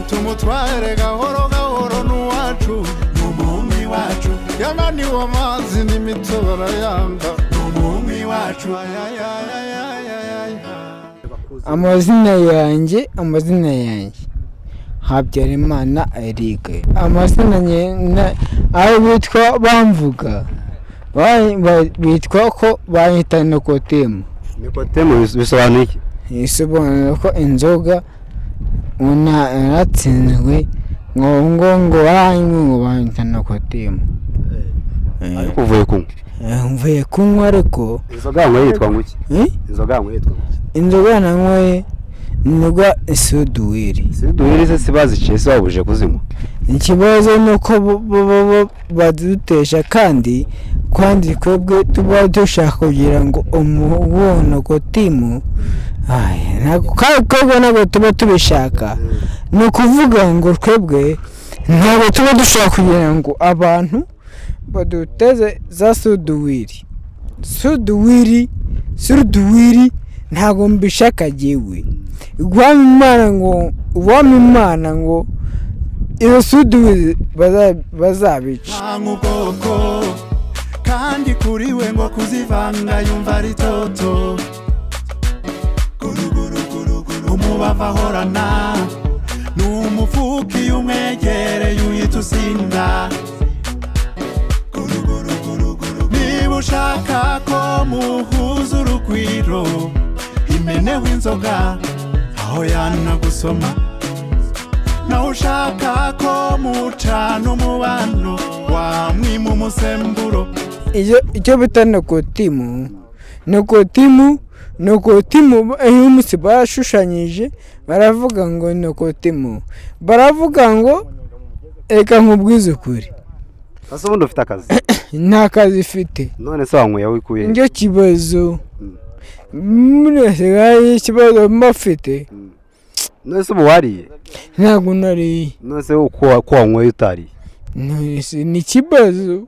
tumutware gahoro gahoro n'uwacu umumi wacu yananiwe amazi n'imiti barayanga umumi wacu amazina yanjye amazina yanjye habyarimana eric amazina nyina ayo bitwa bamvuga ba- ba- bitwa ko bayita nikotemu nikotemu bis- bisobanuye iki isobanura ko inzoga una yaratsinzwe ngo ngo ngo baranywe ngo bayita nikotemu ariko uvuye kunywa Eh, mvuye kunywa ariko inzoga yanyweye yitwa ngo iki eh, inzoga yanyweye yitwa ngo iki inzoga nanyweye inzoga isuduwiri si duhiri se si baziciye si babuje kuzinywa ikibazo ni uko bo- bo- bo- bo badutesha kandi kandi twebwe tuba dushaka kugira ngo umubonano kotimu kabo ntabwo tuba tubishaka ni ukuvuga ngo twebwe ntabwo tuba dushaka kugira ngo abantu baduteze za suduwiri suduwiri suduwiri ntabwo mbishaka jyewe uwami imana ngo uwami imana ngo iyo suduwiri baza- bazabica nanga ubwoko kandi kuri we ngo kuzivanga yumva ari toto Guruguruguruguru, umubavu ahorana ni umufuka iyo umwegereye uhita usinda Guruguruguruguru, niba ushaka ko muhuza urugwiro imeneho inzoga aho yanagusoma nawe ushaka ko mucana umubano wamwima umusemburo iyo icyo bita nokotimu nokotimu nokotimu iyo umunsi barashushanyije baravuga ngo nokotimu baravuga ngo reka nkubwize ukuri ese ubundi ufite akazi nta kazi ifite none se wanyweye aho ukuye nicyo kibazo muri asigaye ikibazo mba afite none se ubu wariye ntabwo nariye none se uko wa- ko wanyweye utariye None- ni ikibazo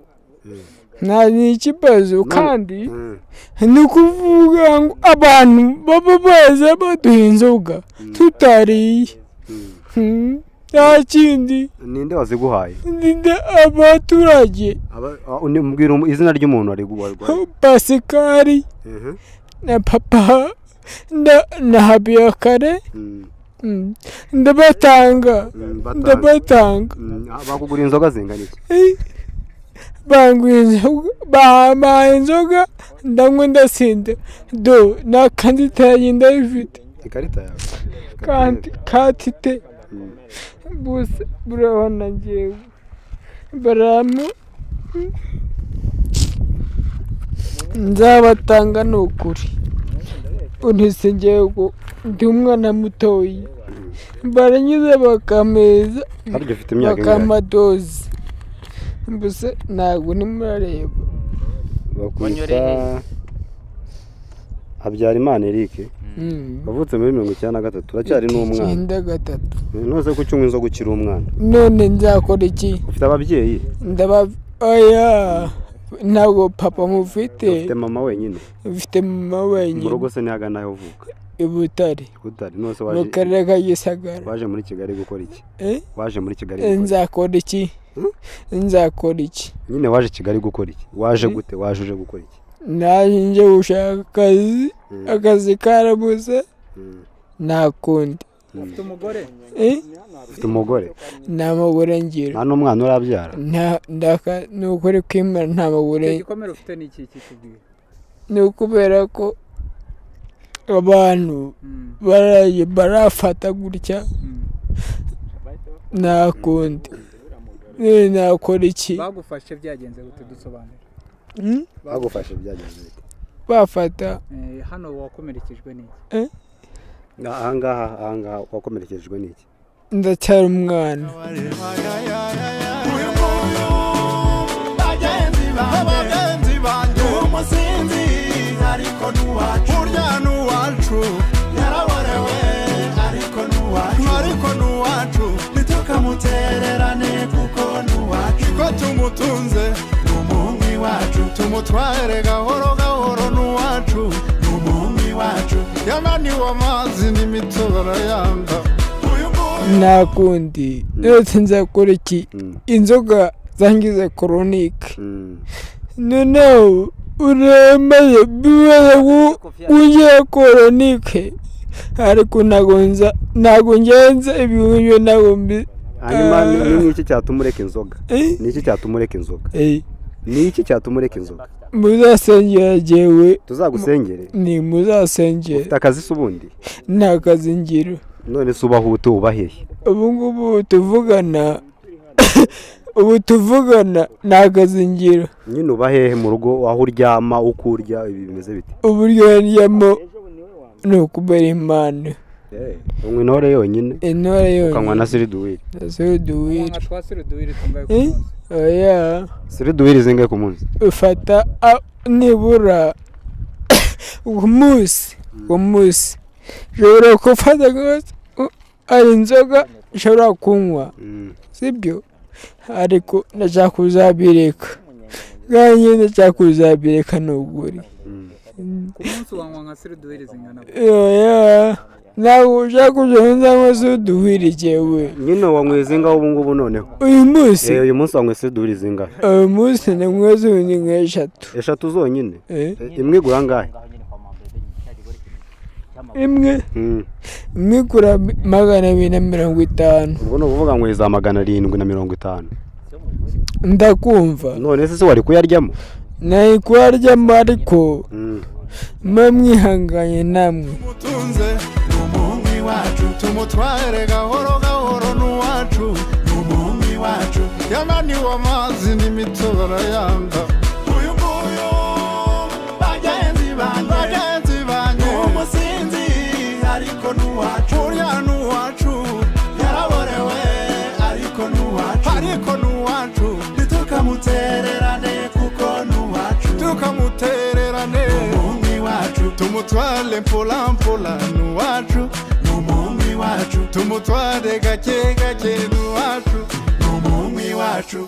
nta ni ikibazo kandi Mm. ni ukuvuga ngo abantu baba baza baduha inzoga tutariye Hmm, nta kindi ninde waziguhaye ninde abaturage Aba- ah, undi- mbwira um- izina ry'umuntu wari warwaye pasikari Mhm. na papa na, na habiyakare Mm, Hmm, ndabatanga mm, batanga. ndabatanga Mm, ah, bakugura inzoga zingana iki Eh, banguha inzoga bampaye inzoga ndanywa ndasinda do nta kandi itange ndayifite ikarita yawe Ikarita kandi katite Mm. bose burabona ngewe baramu nzabatanga ni ukuri untise ngewe ndi umwana mutoya baranyuze bakameza harya ufite imyaka ingahe bakamadozi mbese ntabwo nimurareba bakwita Wanyoreye. habyarimana eric wavutse muri mirongo icyenda na gatatu uracyari n'umwana icyenda gatatu nose ko ucyunywa inzoga ukiri umwana none nzakora iki ufite ababyeyi ndaba oya ntabwo papa mufite ufite mama wenyine mfite mama mu rugo wenyine se ntihaga n'aho uvuka i butare utari nose mu waje karere ka gisagara waje muri kigali gukora iki Eh? waje muri kigali gukora iki? nzakora iki nzakora iki nyine waje kigali gukora iki waje gute waje uje gukora iki naje nje gushaka akazi akazi karabuze Mm. nta kundi Ufite umugore Eh? ufite umugore nta mugore ngira nta n'umwana urabyara nta ndaka ni ukuri kwimana nta mugore gikomere ufite ni iki kikubwira ni ukubera ko abantu baraye barafata gutya nta kundi Eh, nakora iki bagufashe byagenze utudusobanura Hmm? bagufashe byagenze bite? bafata hano wakomerekejwe n'iki ahangaha ahangaha wakomerekejwe n'iki ndacyari umwana uyu nguyu bagenzi banjye abagenzi banjye umusinzi ariko n'uwacu burya ni uwacu yaraborewe ariko n'uwacu ariko ni uwacu ntitukamutererane kuko n'uwacu ko tumutunze ni umuhungu iwacu tumutware gahoro gahoro ni uwacu ni umuhungu iwacu yamaniwe amazi n'imitobe arayanda uyu nguyu nta kundi ndetse nzakora iki Mm, inzoga zangiza koronike mm. noneho uremeye bibaye wu- ugiye koronike ariko ntabwo nza ntabwo ngenza ibihumyo ntabwo mbi hanyuma ni- Eh. ni iki cyatuma ureka inzoga Eh, ni iki cyatuma ureka inzoga eh, ni iki cyatuma ureka inzoga muzasengera jyewe tuzagusengere ni muzasengera ufite akazi se ubundi nta kazi ngira none se ubahute ubaheye ubu ngubu tuvugana ubu tuvugana nta kazi ngira nyine ubahehe mu rugo aho uryama uko urya ibi bimeze bite uburyo yaryamo ni ukubera impano unywa intore yonyine intore ukanywa yonyine na siriduwiri z'uduwiri nka twa siruduwiri tungaye ku Eh? munsi oya siriduwiri zingahe ku munsi ufata a- nibura ku munsi ku munsi ushobora gufata rwose, u- hari inzoga ushobora kunywa Mm. sibyo ariko ndashaka kuzabireka kandi nyine ndashaka kuzabireka ni ukuri Mm. ku munsi wanywa nka siruduwiri zingana gute? oya ntabwo ushaka kuzabona cyangwa se uduhwira jyewe nyine wanyweye zingahe ubu ngubu noneho uyu munsi Eh, uyu munsi wanyweye siriduwiri zingahe uyu munsi ni mwe z'ubundi nk'eshatu eshatu zonyine eh? Eh, imwe igura angahe imwe Mm. imwe igura magana abiri na mirongo itanu ubwo ni ukuvuga ngo za magana arindwi na mirongo itanu ndakumva none se se wari kuyaryamo nayikwaryamo ariko Mm. mba mwihanganye namwe tumutunze ni umuhungu iwacu tumutware gahoro gahoro ni uwacu ni umuhungu iwacu yamaniwe amazi n'imitobe arayanda uyu nguyu bagenzi banjye bagenzi banjye ni umusinzi ariko n'uwacu burya ni uwacu yaraborewe ariko n'uwacu ariko ni uwacu ntitukamutererane kuko n'uwacu tukamutererane umuhungu iwacu tumutware mpola mpola ni uwacu ni umuhungu iwacu tumutware gake gake ni uwacu ni umuhungu iwacu